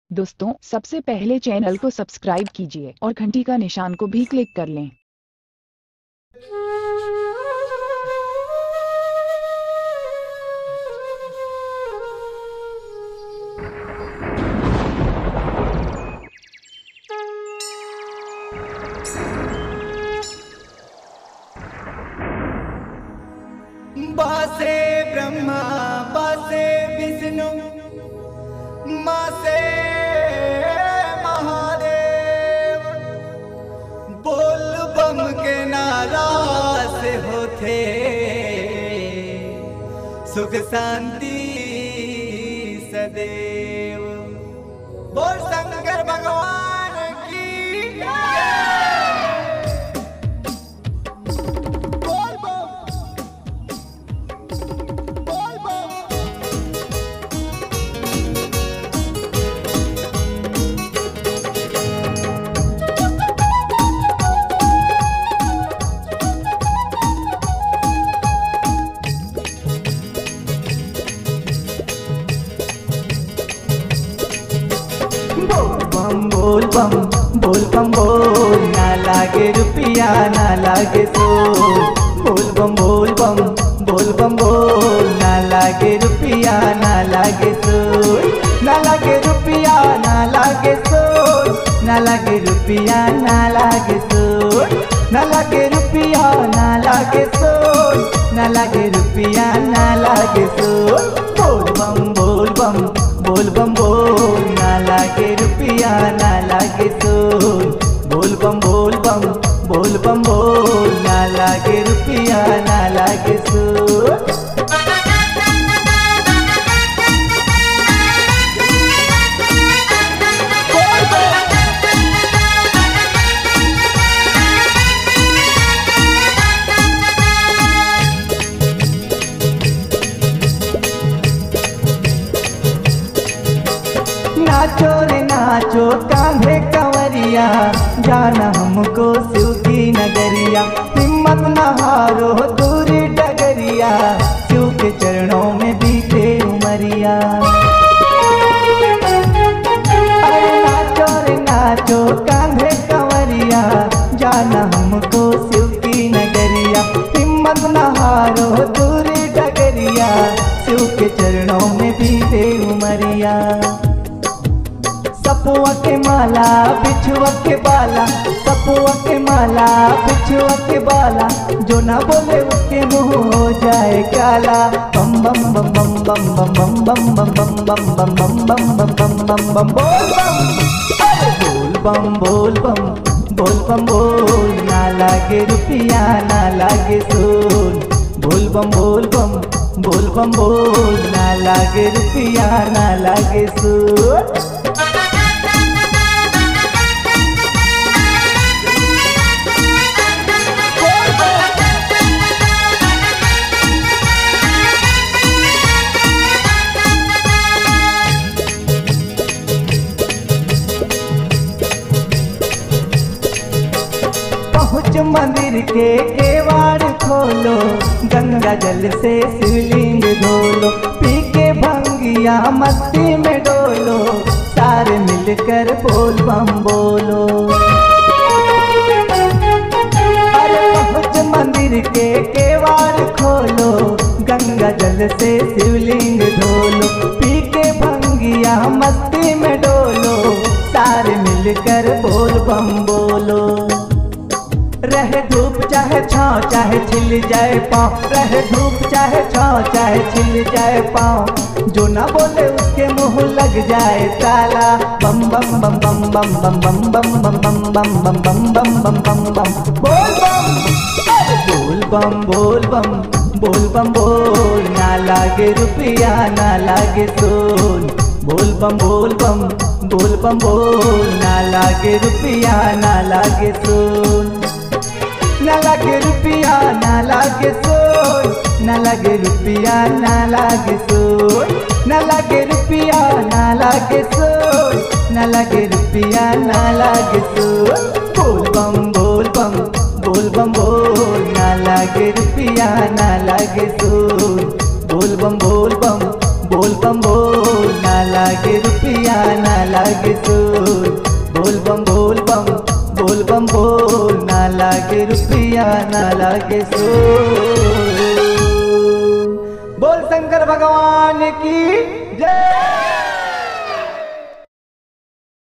दोस्तों सबसे पहले चैनल को सब्सक्राइब कीजिए और घंटी का निशान को भी क्लिक कर लें बासे ब्रह्मा बासे विष्णु मासे महादेव बोल बम के नारा से होते सुख शांति सदैव बोल शंकर भगवान की जय। बोल बम बोल बम बोल बम बोल बम बोल बम बोल ना लागे रुपया ना लागे सोल बोल बम बोल बम बोल बम बोल ना लागे रुपया ना लागे सोल ना लागे रुपया ना लागे सोल ना लागे रुपया ना लागे सोल ना लागे रुपया ना लागे सोल ना लागे रुपया ना लागे सोल बोल बम बोल बम बोल बम बोल ना लागे रुपया ना लागे सोल बोल बम बोल बम बोल बम बोल ना लागे रुपया ना लागे सोल नाचो रे नाचो कांधे कंवरिया जाना हमको शिव की नगरिया हिम्मत न हारो दूरी डगरिया शिव के चरणों में बीते उमरिया अरे नाचो रे नाचो कांधे कंवरिया जाना हमको शिव की नगरिया हिम्मत न हारो दूरी डगरिया शिव के चरणों में बीते उमरिया सपुआ के माला बिछुआ के बाला सपुआ के माला बिछुआ के बाला जो ना बोले उसके मुंह हो जाए काला बम बम बम बम बम बम बम बम बम बम बम बम बम बम बम बम बम बम बोल बम अरे बोल बम बोल बम बोल बम बोल ना लागे रुपया ना लागे सोल बोल बम बोल बम बोल बम बोल ना लागे रुपया ना लागे सोल पहुँच मंदिर के केवाड़ खोलो गंगा जल से शिवलिंग धोलो पी के भंगिया मस्ती में डोलो सारे मिलकर बोल बम बोलो अरे पहुँच मंदिर के केवाड़ खोलो गंगा जल से शिवलिंग धोलो पी के भंगिया मस्ती में डोलो सारे मिलकर बोल बम बोलो रहे धूप चाहे छाँव चाहे छिल जाए पाँव रहे धूप चाहे छाँव चाहे छिल जाए पाँव जो ना बोले उसके मुंह लग जाए ताला बम बम बम बम बम बम बम बम बम बम बम बम बम बम बम बम बम बोल बम अरे बोल बम बोल बम बोल बम बोल ना लागे रुपया ना लागे सोल बोल बम बोल बम बोल बम बोल ना लागे रुपया ना लागे सोल ना लागे रुपया ना लागे सोल ना लागे रुपया ना लागे सोल ना लागे रुपया ना लागे सोल ना लागे रुपया ना लागे सोल बोल बम बोल बम बोल बम बोल ना लागे रुपया ना लागे सोल बोल बम बोल बम बोल बम बोल ना लागे रुपया ना लागे सूर बोल बम बोल बम बोल बम बोल ना लागे रुपया ना लागे सूर बोल शंकर भगवान की जय